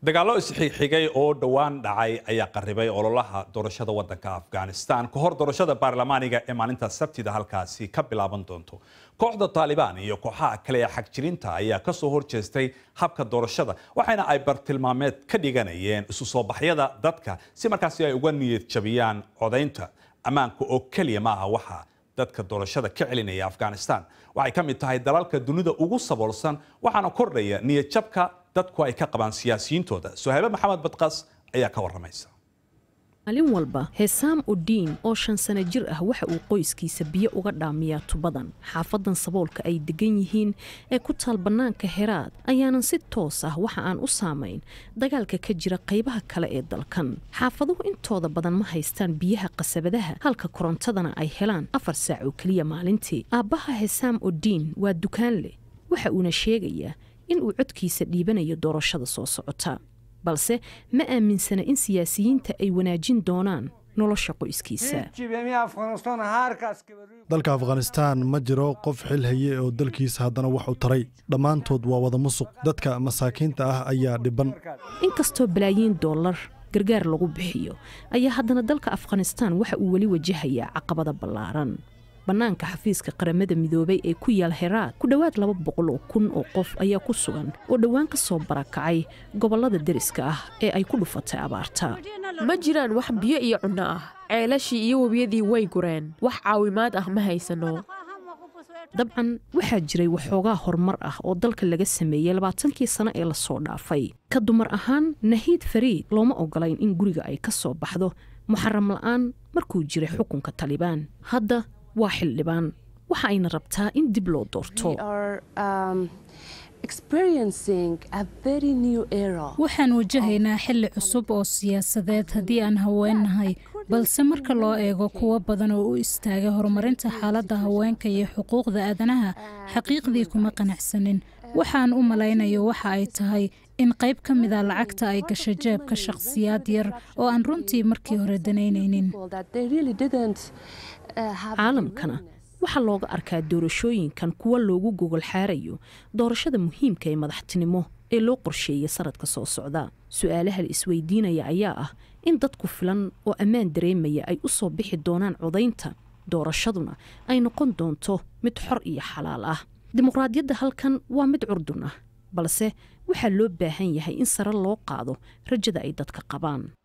dagaallo isxigxigay oo dhowaan dhacay ayaa qaribay ololaha doorashada wadanka afghanistan ka hor doorashada baarlamaaniga ee maalinta sabtida halkaasi ka bilaaban doonto kooxda taalibaan iyo kooxaha kale ee xagjirinta ayaa kasoo horjeestay habka doorashada waxaana ay bartilmaameed ka dhiganayeen isu soo baxyada dadka si markaasi ay uga niyad jabiyaan codaynta ammaanka oo keliya ma aha waxa dadka doorashada ka celinaya afghanistan waxay ka mid tahay dalalka dunida ugu saboolsan waxaana kordhaya niyad jabka dadku ay ka qabaan siyaasiyiintooda sohaabe maxamed badqas ayaa ka waramaysa maalin walba heesaam udiin oo shan sano jir ah waxa uu qoyskiisa biyo uga dhaamiyaa tubadan xaafadan saboolka ay degan yihiin ee ku taal bannaanka heraad ayaanan si toos ah waxa aan u saamayn dagaalka ka jira qaybaha kale ee dalkan xaafaduhu intooda badan ma haystaan biyaha qasabadaha halka korontadana ay helaan afar saac oo keliya maalintii aabbaha heesaam udiin waa dukaan leh waxa uuna sheegayaa in uu codkiisa dhiibanayo doorashada soo socota balse ma aaminsana in siyaasiyiinta ay wanaajin doonaan nolosha qoyskiisa dalka afghanistaan ma jiro qof xil haye oo dalkiisa haddana wax u taray dhammaantood waa wada musuq dadka masaakiinta ah ayaa dhiban inkastoo balaayiin dollar gargaar lagu bixiyo ayaa haddana dalka afghanistaan waxa uu weli wajahayaa caqabada ballaaran bannaanka xafiiska qaramada midoobay ee ku yaal heraad ku dhowaad laba boqol oo kun oo qof ayaa ku sugan oo dhowaan ka soo barakacay gobollada deriska ah ee ay ku dhufatay abaarta ma jiraan wax biyo iyo cunno ah ceelashii iyo webiyadii way gureen wax caawimaad ah ma haysano dabcan waxaa jiray waxoogaa horumar ah oo dalka laga sameeyey labaatankii sano ee lasoo dhaafay ka dumar ahaan nahiid fariid looma ogolayn in guriga ay ka soo baxdo muxaram la'aan markuu jiray xukunka talibaan hadda waa xildhibaan waxa ayna rabtaa in dib loo doorto waxaan wajahaynaa xilli cusub oo siyaasadeed haddii aan haweennahay balse marka loo eego kuwo badan oo u istaagay horumarinta xaaladda haweenka iyo xuquuqda aadanaha xaqiiqdii kuma qanacsanin waxaan u malaynayo waxa ay tahay in qayb ka mida lacagta ay gasho jeebka shakhsiyaad yar oo aan runtii markii hore danaynaynin caalamkana waxaa looga arkaa doorashooyinkan kuwa loogu gogol xaarayo doorashada muhiimka ee madaxtinimo ee loo qorsheeyay sanadka soo socda su-aalaha la isweydiinaya ayaa ah in dadku filan oo ammaan dareemaya ay u soo bixi doonaan codaynta doorashaduna ay noqon doonto mid xor iyo xalaal ah dimuqraadiyadda halkan waa mid curdun ah balse waxaa loo baahan yahay in sare loo qaado rajada ay dadka qabaan